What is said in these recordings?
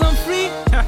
I'm free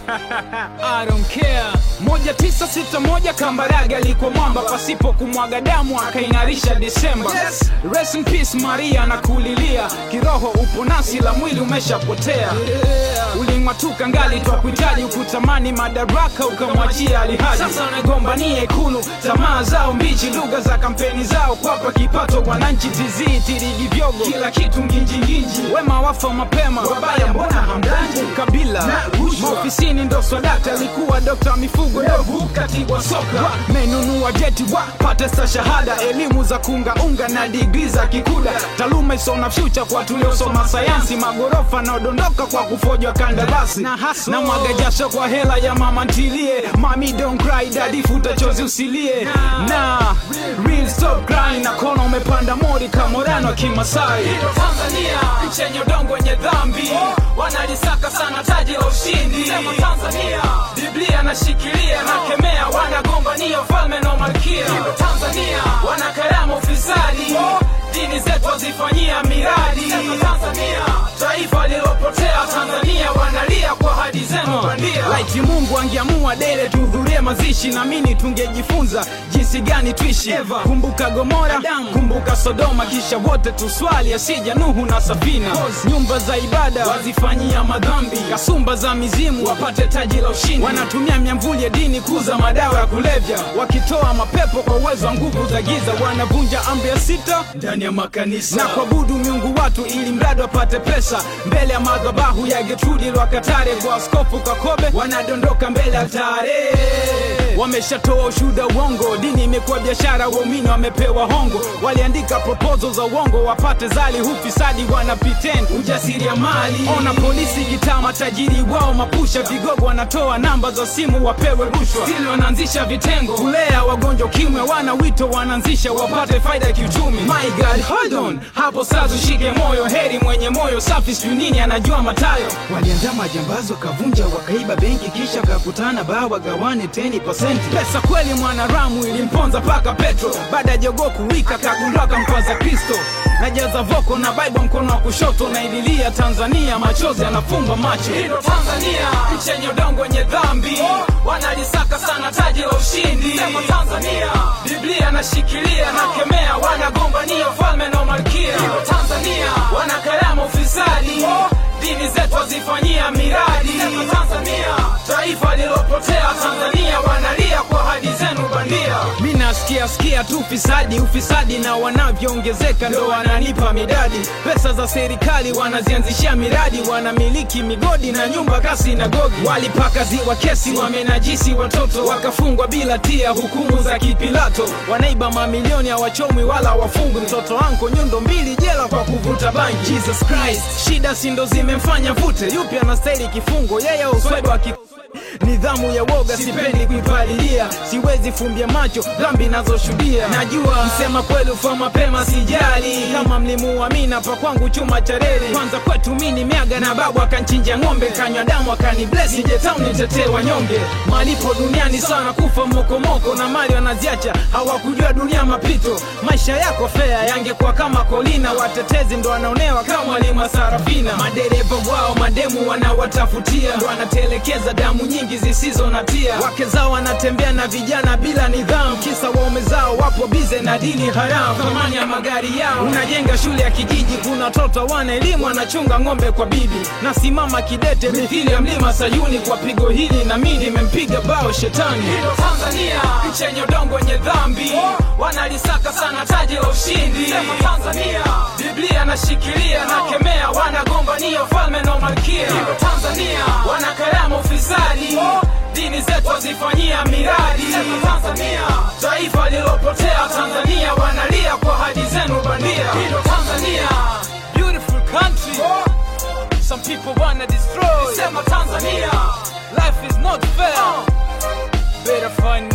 I don't care. moja tisa sita moja Kambarage alikuwa mwamba pasipo kumwaga damu akaing'arisha Disemba. Yes. Rest in peace Maria na kulilia kiroho upo nasi la mwili umeshapotea uling'atuka ngali twa kuhitaji ukutamani madaraka ukamwachia alihaji sasa unagombania ikulu tamaa zao mbichi lugha za kampeni zao kwapa kipato wananchi tizii tirigi vyogo kila kitu nginjinginji wema wafa mapema wabaya mbona hamdanji kabila Na rushwa. maofisini ndo swadakta alikuwa dokta mifugo dovu katibu wa soka menunua jeti wa pate sta shahada elimu za kungaunga na digri za kikuda taaluma isona fyucha kwa tuliosoma sayansi magorofa naodondoka kwa kufojwa kandarasi na, na mwaga jasho kwa hela ya mama ntilie mami don't cry daddy futa chozi usilie na real stop crying na kona umepanda mori kamorano kimasai Tanzania nchi yenye udongo wenye dhambi wanalisaka sana taji la ushindi sema Tanzania Biblia nashikilia na kemea wanagombania ufalme na malkia Tanzania wanakarama ufisadi dini zetu wazifanyia miradi sema Tanzania taifa lilopotea Tanzania wanalia kwa hadi zenu bandia laiti Mungu angeamua dele tuhudhurie mazishi na mimi tungejifunza jinsi gani tuishi kumbuka Gomora kumbuka Sodoma kisha wote tuswali asija Nuhu na Safina nyumba za ibada wazifanyia madhambi kasumba za mizimu wapate taji la ushindi wanatumia miamvuli ya dini kuza madawa ya kulevya wakitoa mapepo kwa uwezo wa nguvu za giza wanavunja amri ya sita ndani ya makanisa na kuabudu miungu watu ili mradi wapate pesa mbele ya madhabahu ya Getrudi Lwakatare kwa askofu Kakobe wanadondoka mbele ya tare wameshatoa ushuda uongo dini imekuwa biashara waumini wamepewa hongo waliandika proposal za uongo wapate zali hufisadi wana pretend ujasiri ya mali ona polisi gitaa matajiri wao mapusha vigogo wanatoa namba za simu wapewe rushwa stili wanaanzisha vitengo kulea wagonjwa kimwe wana wito wanaanzisha wapate faida ya kiuchumi my god hold on hapo sasa ushike moyo heri mwenye moyo safi sijui nini anajua matayo walianza majambazi wakavunja wakaiba benki kisha kakutana baa wagawane 10% pesa kweli mwanaramu ilimponza paka petro baada ya jogoo kuwika kagundua kampaza kristo najaza voko na bible mkono wa kushoto naililia tanzania machozi yanafumba macho hilo tanzania nchi yenye udongo wenye dhambi wanalisaka sana taji la ushindi sema tanzania biblia nashikilia na kemea wanagombania ufalme na umalkia hilo tanzania wanakarama ufisadi dini zetu wazifanyia miradi sema tanzania taifa lilopotea tanzania wanalia kwa hadi zenu bandia mi nasikia sikia tu ufisadi ufisadi na wanavyoongezeka ndo wananipa midadi pesa za serikali wanazianzishia miradi wanamiliki migodi na nyumba kasi na gogi walipaka ziwa kesi wamenajisi watoto wakafungwa bila tia hukumu za kipilato wanaiba mamilioni hawachomwi wala wafungwi mtoto anko nyundo mbili jela kwa kuvuta bangi jesus christ shida sindo zimemfanya vute yupi anastahili kifungo yeye uswebe wa ki nidhamu ya woga sipendi kuipalilia siwezi fumbia macho dhambi nazoshuhudia najua msema kweli ufa mapema sijali kama mlimuamina pa kwangu chuma cha reli kwanza kwetu mi ni miaga na babu akanchinja ng'ombe kanywa damu akani blesi jetauni tetee wanyonge malipo duniani sana kufa mokomoko na mali wanaziacha hawakujua dunia mapito maisha yako fea yangekuwa kama kolina watetezi ndo wanaonewa kama walima sarafina madereva wao mademu wanawatafutia ndo wanatelekeza damu nyingi zisizo na tia wake zao wanatembea na vijana bila nidhamu kisa waume zao wapo bize na dini haramu thamani ya magari yao unajenga shule ya kijiji kuna watoto wana elimu wanachunga ng'ombe kwa bibi nasimama kidete mithili ya mlima sayuni kwa pigo hili na mi nimempiga bao shetani hilo tanzania nchi yenye udongo wenye dhambi wanalisaka sana taji la ushindi sema tanzania biblia nashikilia na kemea wanagombania ufalme na umalkia hilo tanzania wanakarama ufisadi dini zetu wazifanyia miradi sema tanzania taifa lilopotea tanzania wanalia kwa hadi zenu bandia hilo tanzania beautiful country some people wanna destroy sema tanzania life is not fair better find